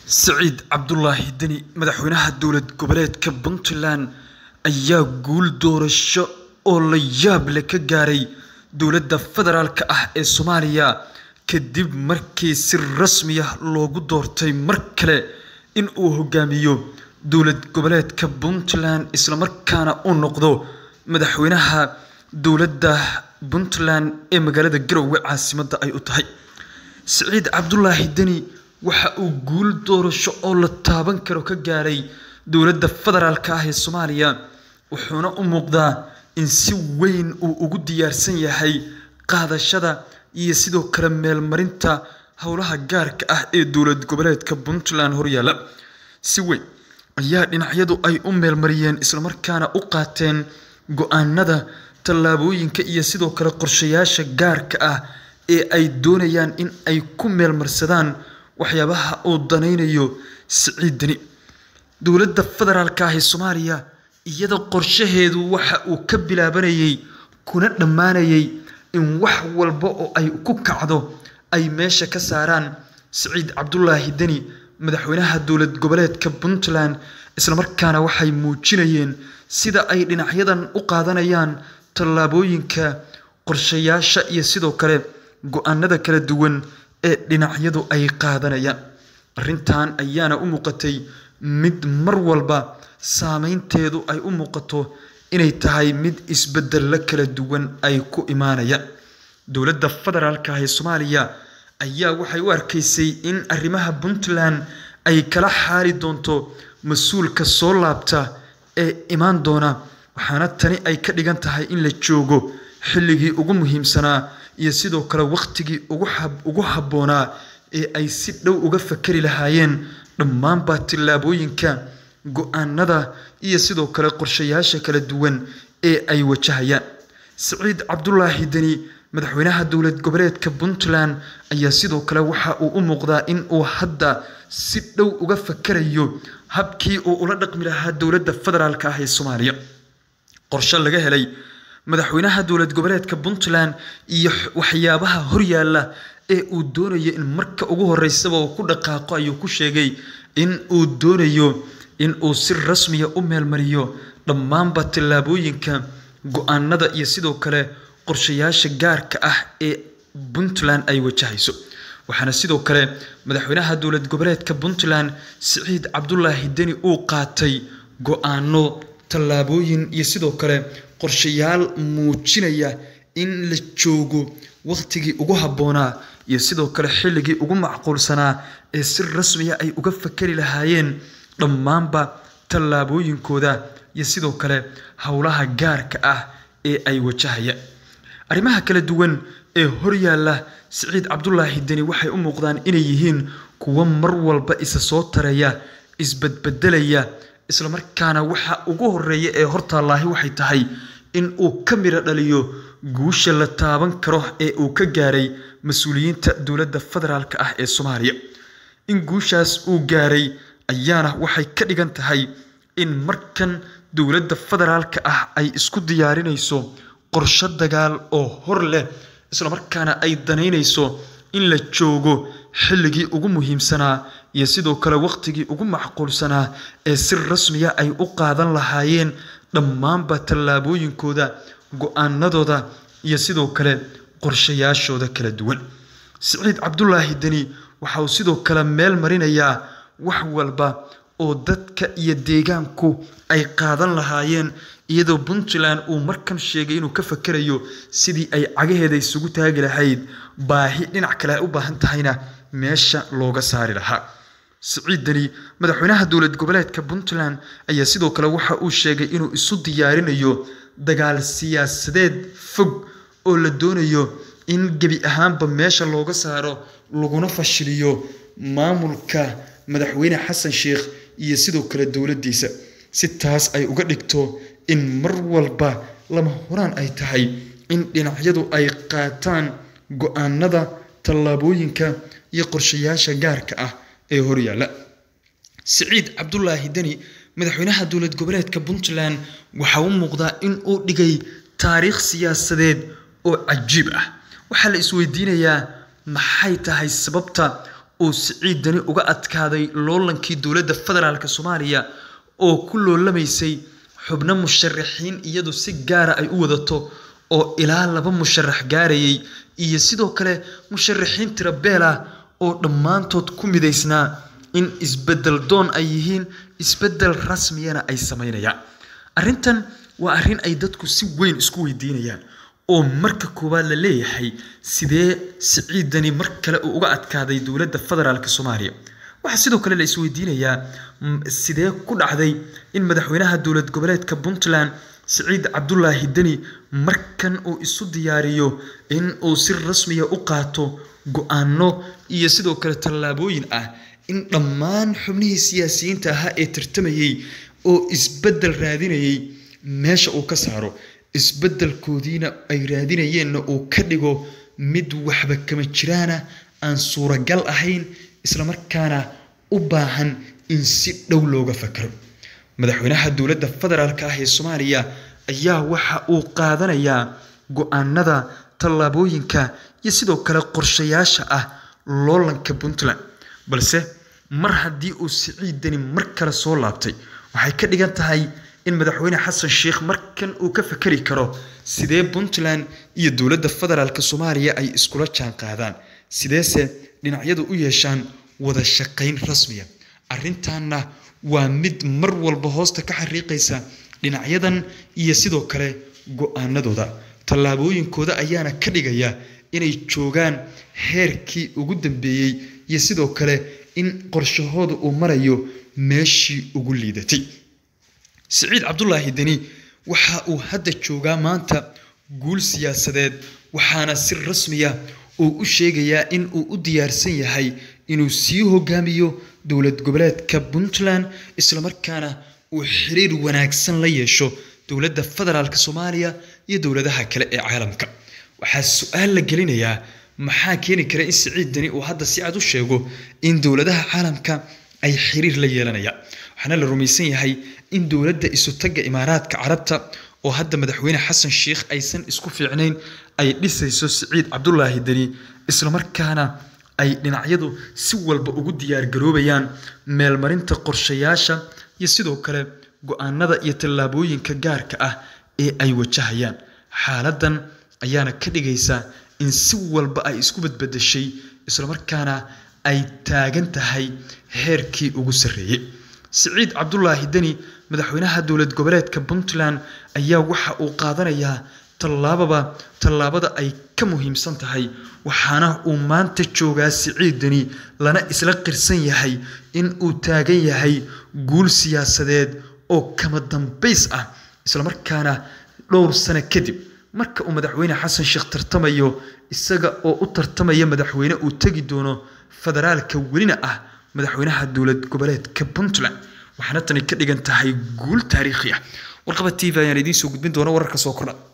Siciid Cabdulaahi Deni madaxweynaha dowlad goboleedka Puntland ayaa guul doorasho oo la yaab leh ka gaaray dowladda federaalk ah ee Soomaaliya kadib markii si rasmi ah loogu doortay mar kale in uu hogaamiyo dowlad goboleedka Puntland isla markaana uu noqdo madaxweynaha dowladda Puntland ee magaalada Garowe caasimadda ay u tahay Siciid Cabdulaahi Deni waxa uu guul doorasho oo la taaban karo ka gaaray dowladda federaalk ah ee Soomaaliya wuxuuna u muuqdaa in si weyn uu ugu diyaarsan yahay qaadashada iyo sidoo kale meelmarinta howlaha gaarka ah ee dowlad goboleedka Puntland horyaala si weyn ayaa dhinacyadu ay u meelmariyeen isla markaana u qaateen go'aanada tallaabooyinka iyo sidoo kale qorshayaasha gaarka ah ee ay doonayaan in ay ku meelmarsadaan waxyaabaha uu danaynayo Siciid Deni dowladda federaalk ah ee Soomaaliya iyada qorshaheedu waxa uu ka bilaabanayay kuna dhammaanayay in wax walba oo ay ku kacdo ay meesha ka saaraan Siciid Cabdulaahi Deni madaxweynaha dowlad goboleedka Puntland isla markaana waxay muujinayeen sida ay dhinacyadan u qaadanayaan tallaabooyinka qorshayaasha iyo sidoo kale go'aanada kala duwan ee dhinacyadu ay qaadanayaan arrintan ayaana u muuqatay mid mar walba saameynteedu ay u muuqato inay tahay mid isbeddello kala duwan ay ku imaanayaan dowladda federaalk ah ee Soomaaliya ayaa waxay u arkaysay in arrimaha Puntland ay kala xaali doonto mas-uulka soo laabta ee imaan doona waxaana tani ay ka dhigan tahay in la joogo xilligii ugu muhiimsanaa iyo sidoo kale wakhtigii ugu habboonaa ee ay si dhow uga fakari lahaayeen dhammaanba tillaabooyinka go'aanada iyo sidoo kale qorshayaasha kala duwan ee ay wajahayaan Siciid Cabdulaahi Deni madaxweynaha dowlad goboleedka Puntland ayaa sidoo kale waxa uu u muuqdaa in uu hadda si dhow uga fakarayo habkii uu ula dhaqmi lahaa dowladda federaalk ah ee Soomaaliya qorshe laga helay madaxweynaha dowlad goboleedka Puntland iyo waxyaabaha horyaala ee uu doonayo in marka ugu horeysaba uu ku dhaqaaqo ayuu ku sheegay in uu doonayo in uu si rasmi ah u meelmariyo dhammaanba tallaabooyinka go'aanada iyo sidoo kale qorshayaasha gaarka ah ee Puntland ay wajahayso waxaana sidoo kale madaxweynaha dowlad goboleedka Puntland Siciid Cabdulaahi Deni uu qaatay go'aano tallaabooyin iyo sidoo kale qorshayaal muujinaya in la joogo waqtigii ugu habboonaa iyo sidoo kale xilligii ugu macquulsanaa ee si rasmi ah ay uga fakari lahaayeen dhammaanba tallaabooyinkooda iyo sidoo kale howlaha gaarka ah ee ay wajahayaan arrimaha kala duwan ee horyaala Siciid Cabdulaahi Deni waxay u muuqdaan inay yihiin kuwo mar walba isa soo taraya isbadbedelaya isla markaana waxa ugu horeeya ee hortaalaahi waxay tahay in uu ka miro dhaliyo guusha la taaban karo ee uu ka gaaray mas-uuliyiinta dowladda federaalk ah ee Soomaaliya in guushaas uu gaaray ayaana waxay ka dhigan tahay in markan dowladda federaalk ah ay isku diyaarinayso qorshe dagaal oo hor leh isla markaana ay danaynayso in la joogo xilligii ugu muhiimsanaa iyo sidoo kale waqtigii ugu macquulsanaa ee si rasmi ah ay u qaadan lahaayeen dhammaanba tallaabooyinkooda go'aanadooda iyo sidoo kale qorshayaashooda kala duwan Siciid Cabdulaahi Deni waxa uu sidoo kale meel marinayaa wax walba oo dadka iyo deegaanku ay qaadan lahaayeen iyadoo Puntland uu markan sheegay inuu ka fakarayo sidii ay cagaheeda isugu taagi lahayd baahi dhinac kale ay u baahan tahayna meesha looga saari lahaa Siciid Deni madaxweynaha dowlad goboleedka Puntland ayaa sidoo kale waxa uu sheegay inuu isu diyaarinayo dagaal siyaasadeed fog oo la doonayo in gebi ahaanba meesha looga saaro laguna fashiliyo maamulka madaxweyne xasan sheekh iyo sidoo kale dowladdiisa si taas ay uga dhigto in mar walba lama huraan ay tahay in dhinacyadu ay qaataan go'aanada tallaabooyinka iyo qorshayaasha gaarka ah ee horyaala Siciid Cabdulaahi Deni madaxweynaha dowlad goboleedka Puntland waxa uu muuqdaa in uu dhigay taariikh siyaasadeed oo cajiib ah waxaa la isweydiinayaa maxay tahay sababta uu siciid dani uga adkaaday loolankii dowladda federaalk soomaaliya oo ku loolamaysay xubno musharaxiin iyadu si gaara ay u wadato oo ilaa laba musharax gaarayay iyo sidoo kale musharaxiin tira beel ah oo dhammaantood ku midaysnaa in isbedel doon ay yihiin isbedel rasmiyana ay samaynayaan arrintan waa arrin ay dadku si weyn isku weydiinayaan oo marka koowaad la leeyahay sidee siciidani mar kale uu uga adkaaday dowladda federaalk soomaaliya waxaa sidoo kale la isweydiinayaa sidee ku dhacday in madaxweynaha dowlad goboleedka puntland siciid cabdulaahi deni markan uu isu diyaariyo in uu si rasmiya u qaato go-aano iyo sidoo kale tallaabooyin ah in dhammaan xubnihii siyaasiyiinta ahaa ee tartamayey oo isbeddel raadinayay meesha uu ka saaro isbeddelkoodiina ay raadinayeenna uu ka dhigo mid waxba kama jiraana aan suuragal ahayn islamarkaana u baahan in si dhow looga fakaro madaxweynaha dowladda federaalk ah ee soomaaliya ayaa waxa uu qaadanayaa go-aanada tallaabooyinka iyo sidoo kale qorshayaasha ah loolanka puntland balse mar haddii uu siciidani mar kale soo laabtay waxay ka dhigan tahay in madaxweyne xasan sheikh markan uu ka fakari karo sidee puntland iyo dowladda federaalk soomaaliya ay iskula jaan qaadaan sideese dhinacyadu u yeeshaan wada shaqayn rasmiya arrintaana waa mid mar walba hoosta ka xariiqaysa dhinacyadan iyo sidoo kale go-aanadooda tallaabooyinkooda ayaana ka dhigaya inay joogaan heerkii ugu dambeeyey iyo sidoo kale in qorshahooda uu marayo meeshii ugu liidatay siciid cabdulaahi deni waxa uu hadda joogaa maanta guul siyaasadeed waxaana si rasmiya uu u sheegayaa in uu u diyaarsan yahay inuu sii hogaamiyo dowlad goboleedka puntland islamarkaana uu xiriir wanaagsan la yeesho dowladda federaalk soomaaliya iyo dowladaha kale ee caalamka waxaa su-aal la gelinayaa maxaa keeni kara in siciid deni uu hadda si cad u sheego in dowladaha caalamka ay xiriir la yeelanayaan waxaana la rumaysan yahay in dowladda isutagga imaaraadka carabta oo hadda madaxweyne xasan sheikh aysan isku fiicnayn ay dhisayso siciid cabdulaahi deni islamarkaana ay dhinacyadu si walba ugu diyaargaroobayaan meelmarinta qorshayaasha iyo sidoo kale go-aanada iyo tallaabooyinka gaarka ah ee ay wajahayaan xaaladan ayaana ka dhigaysa in si walba ay isku badbadashay islamarkaana ay taagan tahay heerkii ugu sarreeyey siciid cabdulaahi deni madaxweynaha dowlad goboleedka puntland ayaa waxa uu qaadanayaa tallaababa tallaabada ay ka muhiimsan tahay waxaana uu maanta joogaa siciid deni lana isla qirsan yahay in uu taagan yahay guul siyaasadeed oo kama dambays ah islamarkaana dhowr sano kadib marka uu madaxweyne xasan sheekh tartamayo isaga oo u tartamaya madaxweyne uu tegi doono federaalka welina ah madaxweynaha dowlad goboleedka puntland waxaana tani ka dhigan tahay guul taariikhi ah warqaba t v ayaan idiin soo gudbin doona wararka soo kordha